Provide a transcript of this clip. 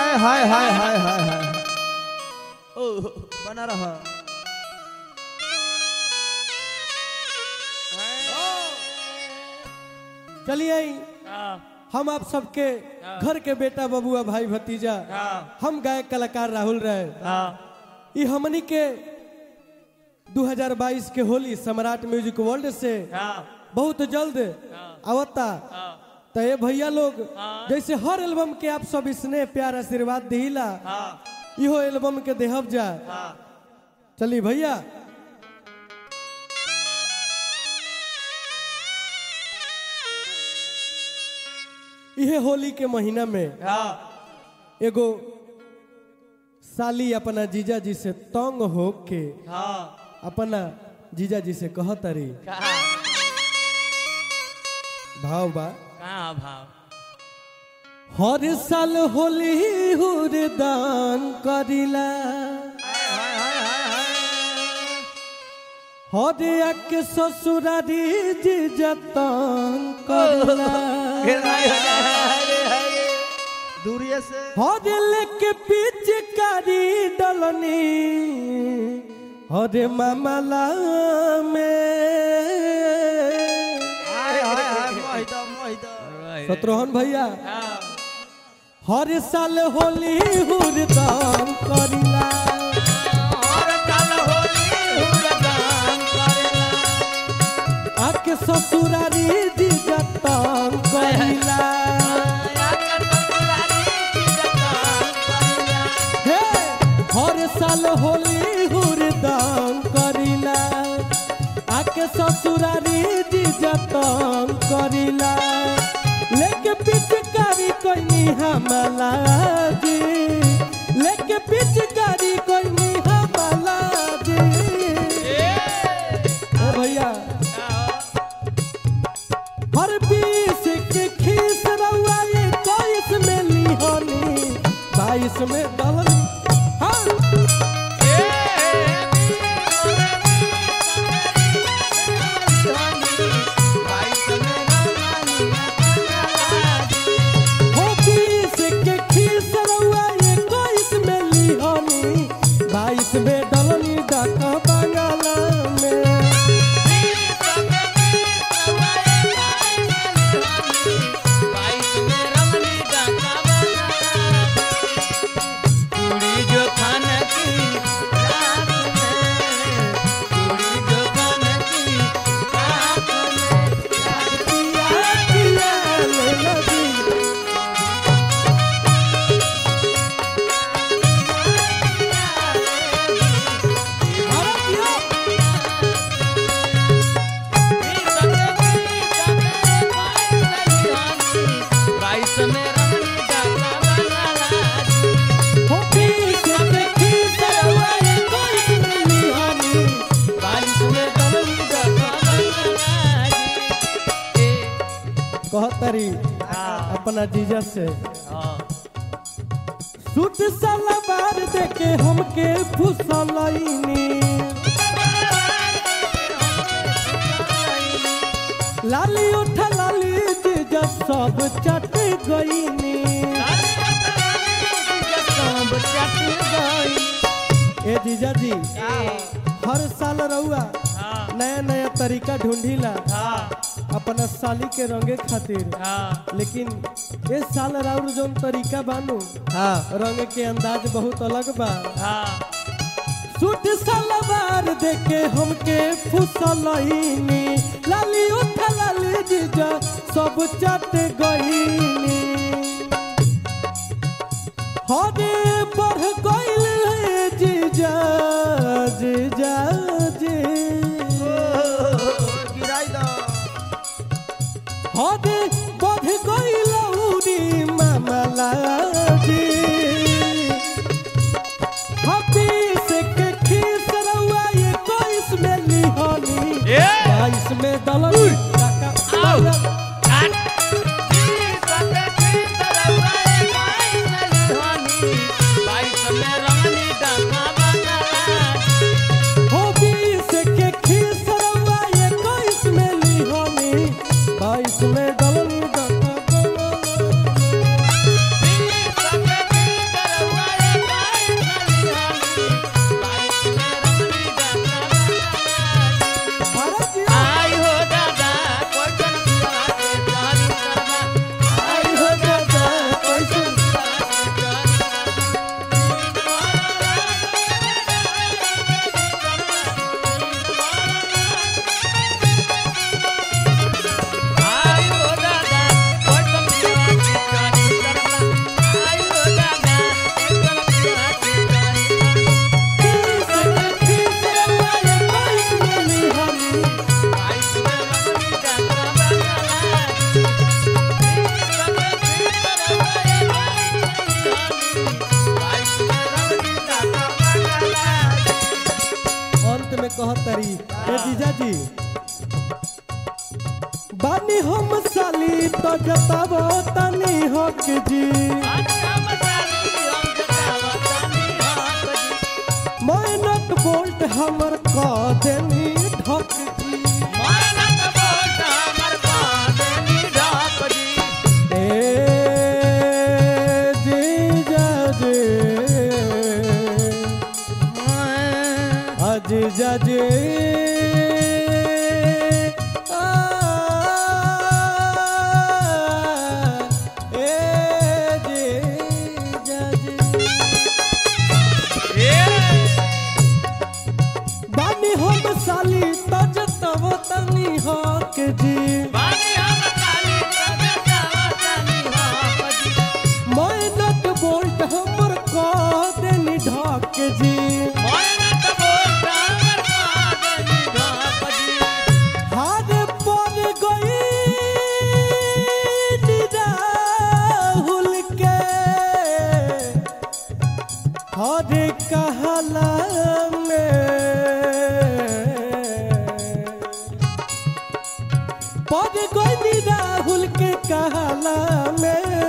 हाय हाय हाय हाय हाय हाय ओ बना रहा चलिए हम आप सबके घर के बेटा बबुआ भाई भतीजा हम गायक कलाकार राहुल रहे ई हमनी के 2022 के होली सम्राट म्यूजिक वर्ल्ड से बहुत जल्द आवता तो ये भैया लोग जैसे हर एल्बम के आप सब स्नेह प्यार आशीर्वाद दिला इहो एल्बम के देहब जा चलिए भैया इहे होली के महीना में एगो साली अपना जीजा जी से तंग हो के अपना जीजा जी से कहतरी भाव बा कहाँ भाव हर साल होली हुरदान करिला हर के ससुरारी जीजा तंग करिला दूरिये से हर लेके पिचकारी डलनी हर मामला में हाय हाय हाय मोहिदा मोहिदा शत्रुघ्न भैया हर साल होली हुरदान करिला आके ससुरारी दिजतन करिला हे हर साल होली हुरदान करिला आके ससुरारी दिजतन करिला लेके पिचकारी कोई हमला जी लेके पिचकारी कोई हमला जी ओ भैया हर बीस के खीस रउआ ये बाईस में लिहोनी बाईस में डलनी हाँ हो बीस के खीस रउआ ये बाईस में लिहोनी बाईस में डलनी डाका बंगाला में पिया पिया ले लगी अरे पिया हो बीस के खीस रउआ ये बाईस में लिहोनी बाईस में डलनी डाका कहतरी अपना जीजा से सूट सलवार देके हमके फुसलैनी लाली उठा लाली जीजा सब चट गईनी ए जीजा जी हर साल रहुआ नया नया तरीका ढूंढीला अपना साली के रंगे खातिर लेकिन इस साल राउर जोन तरीका बानू हाँ रंग के अंदाज बहुत अलग बा सूट सलवार देके हमके फुसलैनी लाली उठा लाली जीजा सब चट गईनी हरे बढ़ गईल है जीजा जीजा जी गिराई दो हरे बढ़ गईल उरी मामला जी हबीस के खीस रउआ ये कोइस में लिहोनी बाईस में दलनी काका बाईस में कहतरी ए जीजा जी बानी हम साली तो जतावो तनी हक जी मेहनत बोल्ट हमर क देनी ढक जी ए जीजा जी जीजा जी आ, ए जीजा जी बानी हम साली तज तब तनी हक जी मेहनत बोल्ट हमर क देनी ढक जी हार पर गई राहुल के हर कहला में पर गई राहुल के कहला में